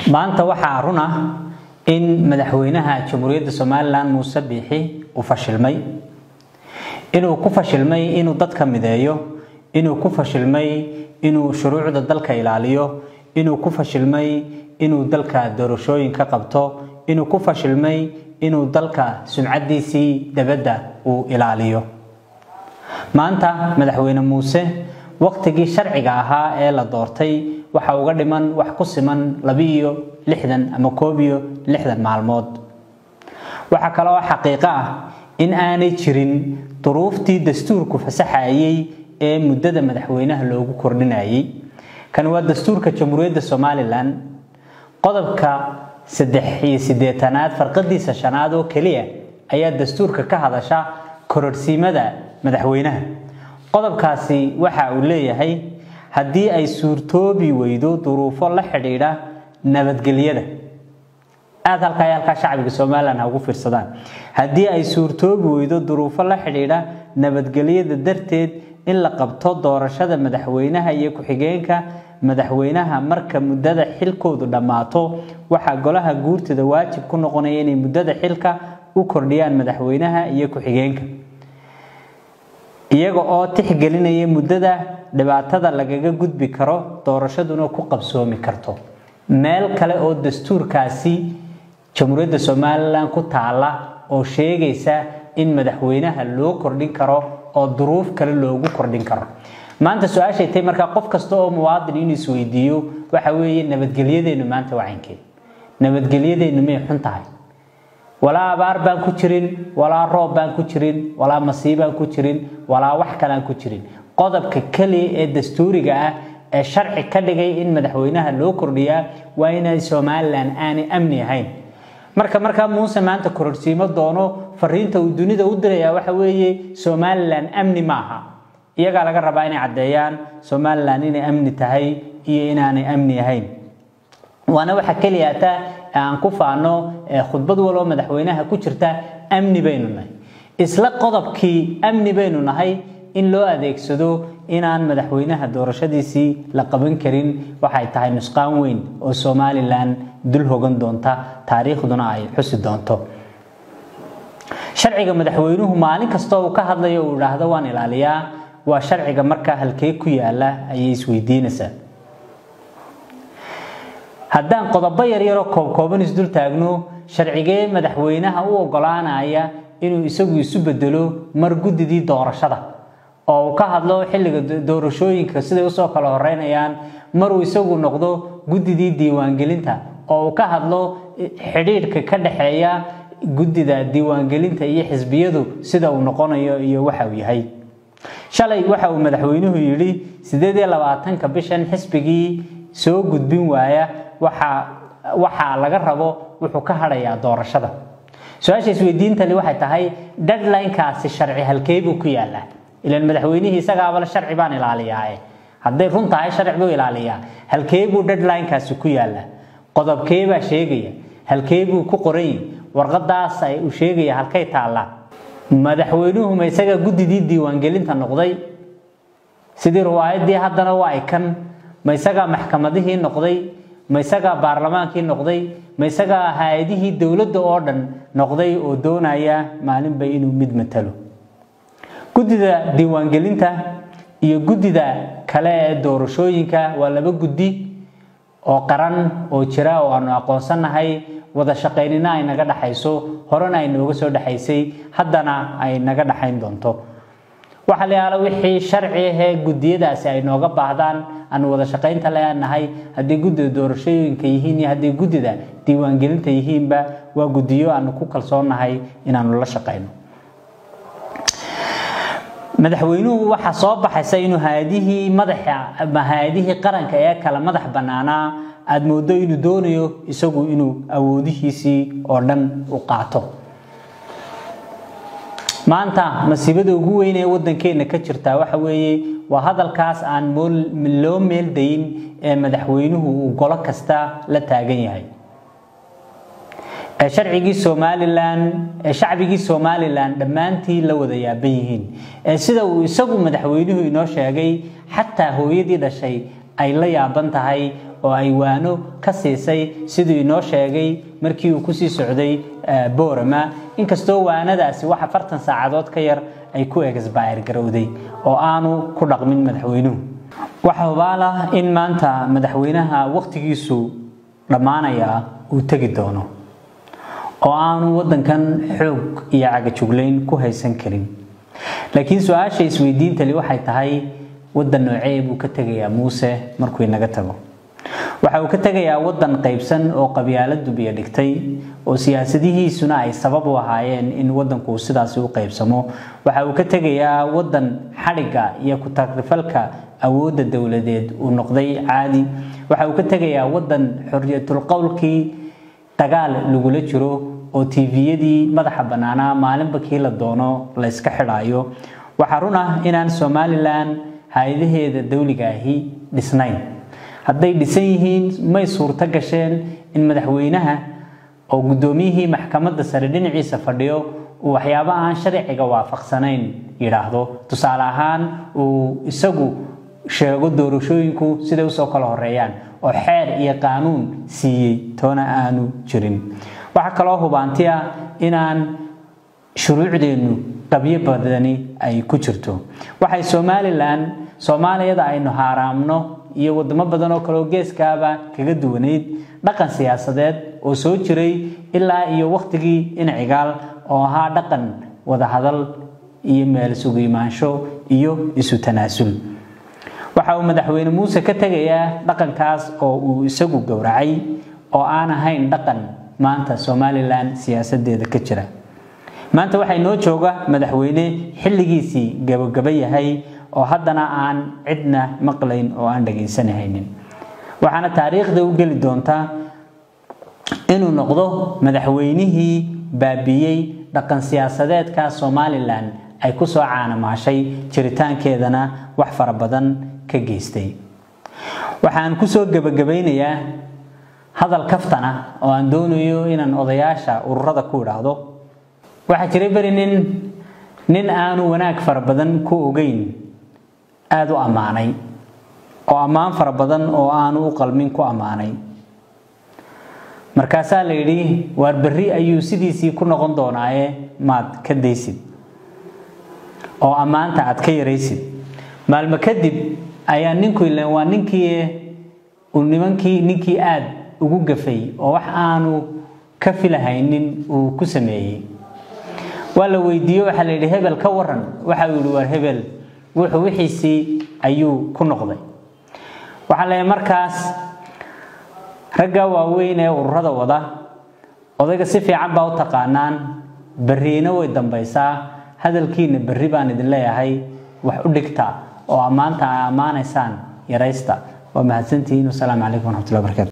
maanta waxaa run ah in madaxweynaha jamhuuriyadda somalilan muuse biixi uu fashilmay inuu ku fashilmay inuu dadka mideeyo inuu ku fashilmay inuu shuruucda dalka ilaaliyo inuu ku fashilmay inuu dalka doorashooyin ka qabto inuu ku fashilmay inuu dalka sumcadiisii dabadda uu ilaaliyo maanta madaxweyne muuse waqtigii sharciga ahaa ee la doortay waxa uga dhiman wax ku siman labiiyo lixdan ama koob iyo lixdan maalmood waxaa kaloo xaqiiqo ah in aanay jirin duruuftii dastuurku fasaxayay ee muddada madaxweynaha loogu kordhinayay kan waa dastuurka jamhuuriyadda somalilan qodobka saddex iyo siddeetanaad farqadiisa shanaad oo keliya ayaa dastuurka ka hadasha kororhsiimada madaxweynaha qodobkaasi waxa uu leeyahay haddii ay suurtoobi weydo duruufo la xidhiidha nabadgelyada aada halkaa halkaa shacbiga somalilan ha ugu fiirsadaan haddii ay suurtoobi weydo duruufo la xidhiidha nabadgelyada darteed in la qabto doorashada madaxweynaha iyo ku-xigeenka madaxweynaha marka muddada xilkoodu dhammaato waxaa golaha guurtada waajib ku noqonaya inay muddada xilka u kordhiyaan madaxweynaha iyo ku-xigeenka iyaga oo tixgelinaya muddada dhibaatada lagaga gudbi karo doorashaduna ku qabsoomi karto meel kale oo dastuurkaasi jamhuuriyadda somalilan ku taala oo sheegaysa in madaxweynaha loo kordhin karo oo duruuf kale loogu kordhin karo maanta su-aashay tahay markaa qof kasta oo muwaadin inuu isweydiiyo waxa weeye nabadgelyadeennu maanta waa caynkeed nabadgelyadeennu may xun tahay walaa abaar baan ku jirin walaa roob baan ku jirin walaa masiibaan ku jirin walaa wax kaleaan ku jirin qodobka keliya ee dastuuriga ah ee sharci ka dhigay in madaxweynaha loo kordhiyaa waa inay somalilan aanay amni ahayn marka markaa muuse maanta kororsiimo doono fariinta uu dunida u dirayaa waxa weeye somalilan amni maaha iyagaa laga rabaa inay caddeeyaan somalilan inay amni tahay iyo inaanay amni ahayn waana waxa keliya hataa aan ku faano khudbad waloo madaxweynaha ku jirta amni baynu nahay isla qodobkii amni baynu nahay in loo adeegsado inaan madaxweynaha doorashadiisii la qaban karin waxay tahay nusqaan weyn oo somalilan dul hogan doonta taariikhduna ay xusi doonto sharciga madaxweynuhu maalin kastoo uu ka hadlayo uu idhaahdo waan ilaaliyaa waa sharciga markaa halkee ku yaala ayay isweydiinaysaa haddaan qodobo yaryaroo koobkooban isdul taagno sharcigee madaxweynaha u ogolaanaya inuu isagu isu bedelo mar guddidii doorashada oo uu ka hadlo xilliga doorashooyinka siday usoo kala horeynayaan maruu isagu noqdo guddidii diiwaangelinta oo uu ka hadlo xidhiidhka ka dhexeeya guddida diiwaangelinta iyo xisbiyadu sida uu noqonayo iyo waxa uu yahay shalay waxa uu madaxweynuhu yidhi sideed iyo labaatanka bishan xisbigii soo gudbin waaya waxaa laga rabo wuxuu ka hadhayaa doorashada su-aasha isweydiintani waxay tahay deadlinekaasi sharci halkee buu ku yaalaa ilan madaxweynihii isagaabale sharci baan ilaaliyaae hadday run tahay sharci buu ilaaliyaa halkee buu deadlinekaasi ku yaalaa qodobkee baa sheegaya halkee buu ku qoran yahi warqadaas uu sheegaya halkay taallaa madaxweynuhu ma isaga guddidii diiwaangelinta noqday sidii riwaayadii haddana waa ikan ma isagaa maxkamadihii noqday ma isagaa baarlamaankii noqday ma isagaa hay-adihii dowladda oo dhan noqday oo doonaya maalinba inuu mid matalo guddida diiwaangelinta iyo guddida kale ee doorashooyinka waa laba guddi oo qaran oo jira oo aanu aqoonsanahay wada shaqaynina ay naga dhaxayso horena ay nooga soo dhexaysay haddana ay naga dhaxayn doonto waxa la yaala wixii sharci ahee guddiyadaasi ay nooga baahdaan aanu wada shaqaynta leenahay haddii guddida doorashooyinka yihiin iyo haddii guddida diiwaangelinta yihiinba waa guddiyo aanu ku kalsoonnahay inaanu la shaqayno madaxweynuhu waxaa soo baxaysa inuu hay-adihii madaxa ama hay-adihii qaranka ee kala madax bannaanaa aada moodo inuu doonayo isagu inuu awoodihiisii oo dhan u qaato maanta masiibada ugu weyn ee waddankeenna ka jirtaa waxa weeye waa hadalkaas aan loo meeldayin ee madaxweynuhu uu golo kasta la taagan yahay ee sharcigii somalilan ee shacbigii somalilan dhammaantii la wada yaaban yihiin ee sida uu isagu madaxweynuhu inoo sheegay xataa hooyadii dhashay ay la yaaban tahay oo ay waano ka siisay siduu inoo sheegay markii uu kusii socday boorama inkastoo waanadaasi wax afartan saacadood ka yar ay ku exbayr garowday oo aanu ku dhaqmin madaxweynuhu waxa hubaal ah in maanta madaxweynaha wakhtigiisu dhammaanaya uu tegi doono oo aanu waddankan xoog iyo cagajuglayn ku haysan karin laakiin su-aasha isweydiintali waxay tahay waddan noocee buu ka tegayaa muuse markuu inaga tago waxa uu ka tegayaa waddan qaybsan oo qabyaaladu biyo dhigtay oo siyaasadihiisuna ay sabab u ahaayeen in waddanku sidaasi u qaybsamo waxa uu ka tegayaa waddan xadhigga iyo ku-tagrifalka awoodda dowladeed uu noqday caadi waxa uu ka tegayaa waddan xorriyatulqowlkii dagaal lagula jiro oo tviyadii madaxa bannaanaa maalinba kii la doono la yska xidhaayo waxaa run ah inaan somalilan hay-adaheeda dawliga ahi dhisnayn hadday dhisan yihiin may suurto gasheen in madaxweynaha oo guddoomiyihii maxkamadda sare dhinaciisa fadhiyo uu waxyaabo aan sharciga waafaqsanayn yidhaahdo tusaale ahaan uu isagu sheego doorashooyinku siday usoo kala horeeyaan oo xeer iyo qaanuun siiyey toona aanu jirin waxaa kaloo hubaanti ah inaan shuruucdeennu qabyo badani ay ku jirto waxay somalilan soomaaliyada aynu haaraamno iyo wadamo badan oo kaleoo geeskaaba kaga duwanayd dhaqan siyaasadeed oo soo jiray ilaa iyo wakhtigii inacigaal oo ahaa dhaqan wadahadal iyo meel sugu imaansho iyo isu tanaasul waxa uu madaxweyne muuse ka tegayaa dhaqankaas oo uu isagu gowracay oo aan ahayn dhaqan maanta somalilan siyaasadeeda ka jira maanta waxay noo jooga madaxweyne xilligiisii gabagaba yahay oo haddana aan cidna maqlayn oo aan dhagaysanahaynin waxaana taariikhda u geli doontaa inuu noqdo madaxweynihii baabiiyey dhaqan siyaasadeedka somalilan ay ku soo caanamaashay jiritaankeedana wax fara badan ka geystay waxaan kusoo gebagabaynayaa hadal kaftan ah oo aan doonayo inaan odayaasha ururada ku idhaahdo waxaa jiray beri nin nin aanu wanaag fara badan ku ogeyn aada u ammaanay oo ammaan fara badan oo aanu u qalmin ku ammaanay markaasaa la yidhi waar berri ayuu sidiisii ku noqon doonaaye maad ka daysid oo ammaanta aad ka yaraysid maalmo kadib ayaa ninku ilan waa ninkii uu nimankii ninkii aada ugu gafay oo wax aanu ka filahaynin uu ku sameeyey waa la weydiiye waxaa la yidhi hebel ka waran waxa uu yihi waar hebel wuxuu wixiisii ayuu ku noqday waxaa la markaas ragga waaweyn ee ururada wada odayga si fiican baa u taqaanaan berriina way dambaysaa hadalkiina berri baan idin leeyahay wax u dhigta oo ammaanta a ammaanaysaan yaraysta waa mahadsantihiin wasalaamu calaykum waraxmatullahi barakaatu